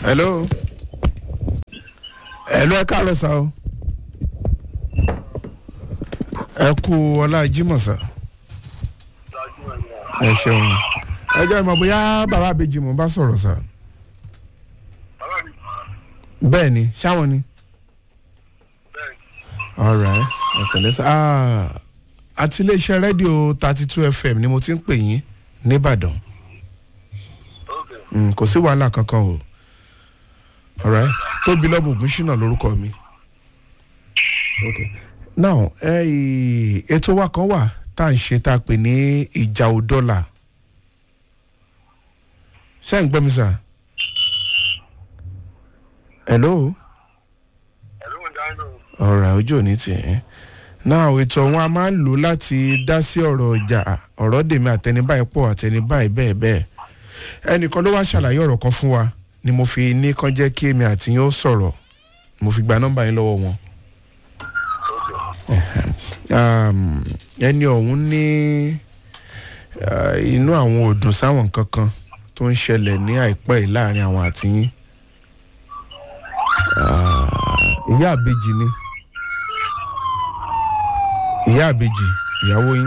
hello hello ẹ káàárọ̀ sá o ẹ kú ọlá jimoh sá ẹ ṣeun ẹ jẹ́ ìmọ̀ bóyá bàbá àbèjì mò ń bá sọ̀rọ̀ sá bẹ́ẹ̀ ni ṣáwọn ni alright ọ̀kẹ́lẹ́ sá ah àti iléeṣẹ́ rédíò thirty two fm ni mo ti ń pè yín nìbàdàn Mm, kò sí wàhálà kankan o alright tóbi lọ́bù ògúnṣínà lórúkọ mi okay now eh, ètò wa kan wà tá à ń ṣe tá a pè ní ìjà òdọ́là ṣé ń gbọ́ mi sà hello ọ̀rọ̀ ojú òní tì í now ètò ọ̀hún a máa ń lò láti dá sí ọ̀rọ̀ ọjà ọ̀rọ̀ dèmi àtẹni báyìí pọ̀ àtẹni báyìí bẹ́ẹ̀ bẹ́ẹ̀ ẹnìkan ló wá ṣàlàyé ọ̀rọ̀ kan fún wa ni mo fi ní kán jẹ́ kí èmi àti yín ó sọ̀rọ̀ mo fi gba nọ́mbà yín lọ́wọ́ wọn. Um, ẹni ọ̀hún ní uh, inú àwọn ò dùn sáwọn nǹkan kan tó ń ṣẹlẹ̀ ní àìpẹ́ yìí láàrin àwọn àti yín. Ah, ìyá àbejì ni ìyá àbejì ìyàwó yín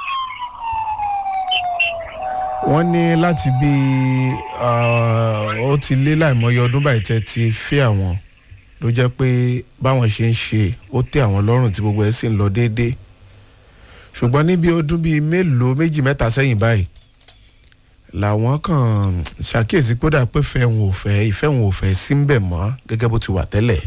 wọ́n ní láti bí ó ti lé láìmọye ọdún báyìí tẹ́ ti fẹ́ àwọn ló jẹ́ pé báwọn ṣe ń ṣe ó tẹ́ àwọn lọ́rùn tí gbogbo ẹ̀ sì ń lọ déédéé ṣùgbọ́n níbi ọdún bíi mélòó méjì mẹ́ta sẹ́yìn báyìí làwọn kàn ṣàkíyèsí pé ó dà pé fẹ́ wọn ò fẹ́ ìfẹ́ wọn ò fẹ́ sí ń bẹ̀ mọ́ gẹ́gẹ́ bó ti wà tẹ́lẹ̀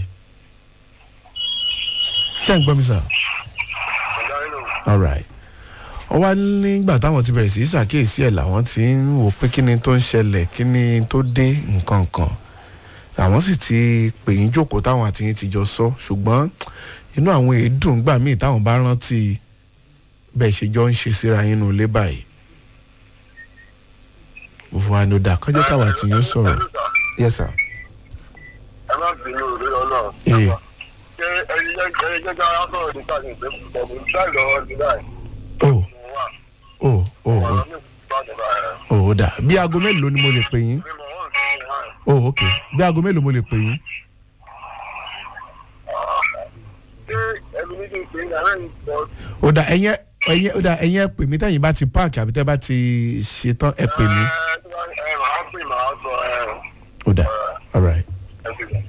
ṣé ń gbọ́ mi sà? all right wọ́n wá nígbà táwọn ti bẹ̀rẹ̀ sí í ṣàkíyèsí ẹ̀ làwọn ti ń wò pé kí ni tó ń ṣẹlẹ̀ kí ni tó dé nǹkan kan àwọn sì ti pè yín jókòó táwọn àti yín ti jọ sọ ṣùgbọ́n inú àwọn èédùn gbà míì táwọn bá rántí bẹ́ẹ̀ ṣe jọ ń ṣe síra yín nù lé báyìí mo fún wa ní ó dà kánjẹ́ káwọn àti yín sọ̀rọ̀ yes sir. ẹ má bínú lórí ọlọ́run. ee ṣé ẹni jẹ́ ẹni jẹ́ káwọn sọ̀rọ̀ nípa ní ìgbé púpọ̀ mi báyìí lọ́wọ́ ní báyìí. o mo wà o o o ọ̀rọ̀ mi bá ní báyìí. o ó dà bí aago mélòó ni mo lè pè yín mi mọ̀ wọ́n sí ní báyìí. o ok bí aago mélòó mo lè pè yín ṣé ẹni ní kí n pè é náà ń sọ ó dà ẹ̀yẹ́ ẹ̀yẹ́ ó dà ẹ̀yẹ́ ẹ pè mí tẹ̀yìn bá ti páàkì àbí tẹ́ bá ti ṣetán ẹ pè mí ẹ ẹ máa pè máa sọ ẹ ó dà all right. ẹ ti gbà.